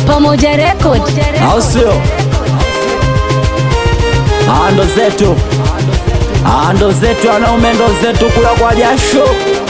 Pamoja Record. au sio? Ah, ndo zetu, Ah, ndo zetu wanaume, ndo zetu kula kwa jasho.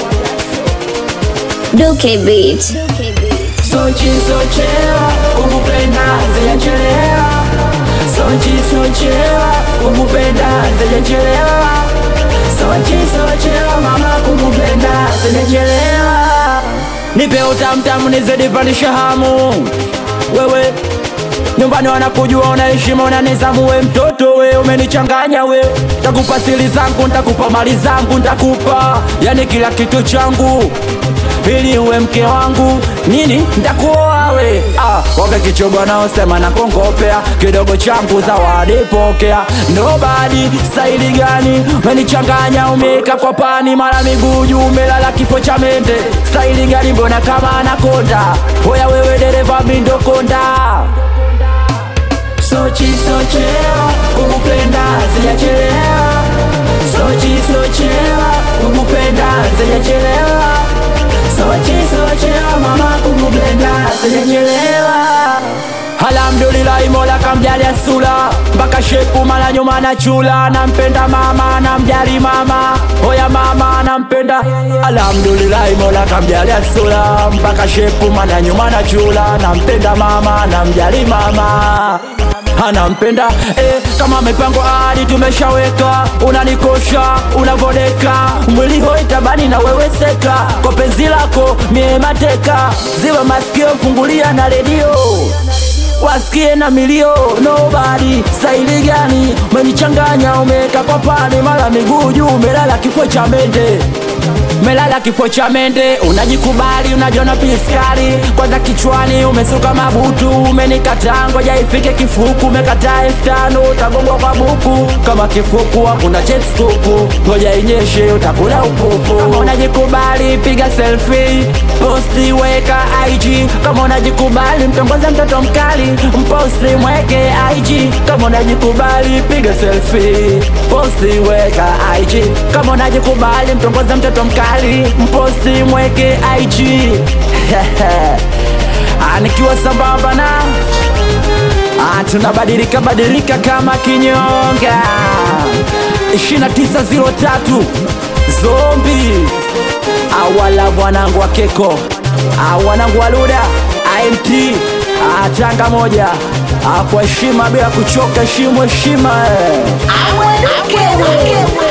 Duke Beat. Sochi sochewa kukupenda zijachelewa, Sochi sochewa kukupenda zijachelewa, Sochi sochewa mama kukupenda zijachelewa. Nipe utamtamu nizidi pandisha hamu wewe nyumbani wanakujua una heshima una nizamu we mtoto we umenichanganya we takupa siri zangu ntakupa mali zangu ntakupa yani kila kitu changu ili uwe mke wangu nini ntakuoa we ah, waga kichogo naosema na kongopea kidogo changu zawadi pokea nobody staili gani umenichanganya umeka kwa pani mara miguu juu umelala kifo cha mende staili gani mbona kama anakonda hoya wewe dereva mindokonda Sochi sochewa kukupenda zijachelewa, Sochi sochewa kukupenda zijachelewa, Sochi sochewa mama kukupenda zijachelewa. Alhamdulillah Mola kamjalia sura mpaka shepu mara nyuma na chula, nampenda mama namjali mama, oya mama nampenda. Alhamdulillah Mola kamjalia sura mpaka shepu mara nyuma na chula, nampenda mama namjali mama anampenda eh, kama mipango hadi tumeshaweka, unanikosha unavodeka, mwili hoi tabani na wewe seka, kwa penzi lako mie mateka, ziba masikio fungulia na redio wasikie na milio nobody staili gani umenichanganya umeka kwa pani mara miguu juu umelala kifo cha mende melala kifo cha mende unajikubali unajiona piskali kwanza kichwani umesuka mabutu umenikataa ngoja ifike kifuku umekataa elfu tano utagongwa kwa buku kama kifuku hakuna jetstuku ngoja inyeshe utakula upupu kama unajikubali piga selfie posti weka IG kama unajikubali mtongoze mtoto mkali mposti mweke IG kama unajikubali piga selfie posti weka IG kama unajikubali mtongoze mtoto mkali mposti mweke IG Ah, nikiwa sambamba na Ah, tunabadilika badilika kama kinyonga 2903 zombi awala wanangu wa keko Ah, wanangu wa luda IMT Ah, tanga moja Ah, kwa heshima bila kuchoka heshimu heshima eh. Duke Beat.